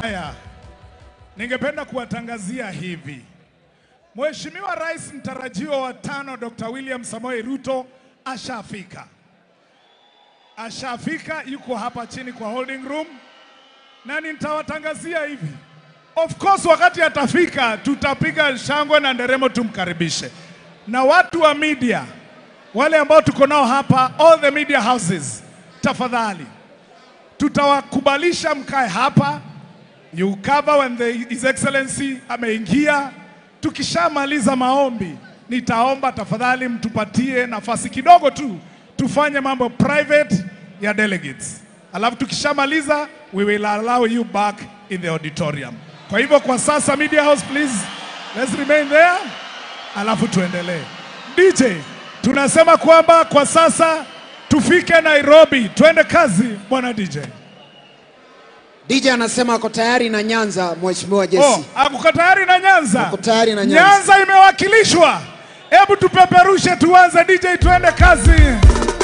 Haya, ningependa kuwatangazia hivi. Mheshimiwa Rais mtarajiwa wa tano Dr. William Samoei Ruto ashafika, ashafika, yuko hapa chini kwa holding room, na nitawatangazia hivi. Of course, wakati atafika, tutapiga shangwe na nderemo tumkaribishe, na watu wa media wale ambao tuko nao hapa, all the media houses, tafadhali tutawakubalisha mkae hapa you cover when the, His Excellency ameingia. Tukishamaliza maombi, nitaomba tafadhali mtupatie nafasi kidogo tu tufanye mambo private ya delegates, alafu tukishamaliza we will allow you back in the auditorium. Kwa hivyo kwa sasa, media house please, let's remain there, alafu tuendelee. DJ, tunasema kwamba kwa sasa tufike Nairobi, twende kazi bwana DJ. DJ anasema ako tayari na Nyanza, Mheshimiwa Jesse. Oh, akuko tayari na Nyanza? Ako tayari na Nyanza. Nyanza imewakilishwa. Hebu tupeperushe tuanze DJ, tuende kazi.